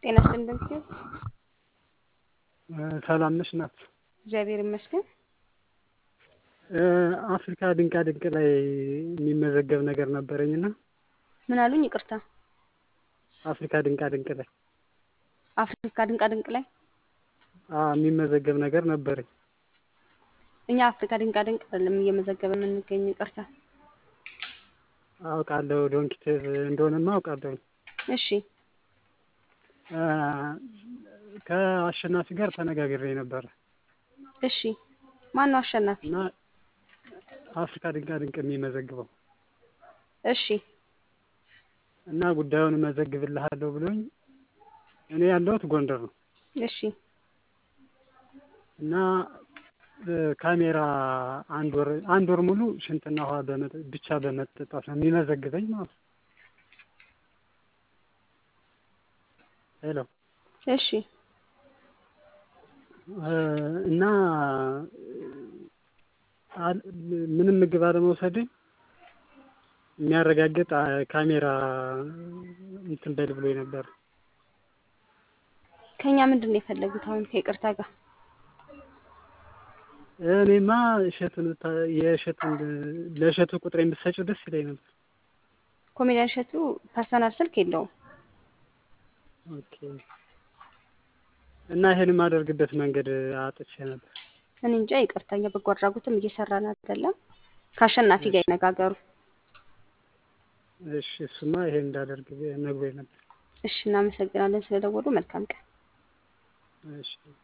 ጤና ይስጥልኝ እንደምትይው ሰላም ነሽ ናት? እግዚአብሔር ይመስገን። አፍሪካ ድንቃ ድንቅ ላይ የሚመዘገብ ነገር ነበረኝ እና ምን አሉኝ? ይቅርታ። አፍሪካ ድንቃ ድንቅ ላይ አፍሪካ ድንቃ ድንቅ ላይ አዎ የሚመዘገብ ነገር ነበረኝ። እኛ አፍሪካ ድንቃ ድንቅ አይደለም እየመዘገበ የምንገኝ። ይቅርታ። አውቃለሁ ዶንኪቴቭ እንደሆነማ አውቃለሁ። እሺ ከአሸናፊ ጋር ተነጋግሬ ነበረ እሺ። ማን ነው አሸናፊ? እና አፍሪካ ድንቃ ድንቅ የሚመዘግበው እሺ እና ጉዳዩን እመዘግብልሃለሁ ብሎኝ እኔ ያለሁት ጎንደር ነው እሺ እና ካሜራ አንድ ወር አንድ ወር ሙሉ ሽንትና ውሃ ብቻ በመጠጣት ነው የሚመዘግበኝ ማለት ነው። ሄሎ እሺ እና ምንም ምግብ አለመውሰድ የሚያረጋግጥ ካሜራ እንትን በል ብሎኝ ነበር። ከኛ ምንድን ነው የፈለጉት አሁን ከይቅርታ ጋር? እኔማ እሸቱን የእሸቱን ለእሸቱ ቁጥሬን ብትሰጪው ደስ ይለኝ ነበር። ኮሜዲያን እሸቱ ፐርሰናል ስልክ የለውም። ኦኬ እና ይሄን የማደርግበት መንገድ አጥቼ ነበር። እኔ እንጃ ይቅርታ፣ እኛ በጎ አድራጎትም እየሰራን አይደለም። ከአሸናፊ ጋር ይነጋገሩ። እሺ እሱማ ይሄን እንዳደርግ ነግሮኝ ነበር። እሺ እናመሰግናለን ስለደወሉ። መልካም ቀን። እሺ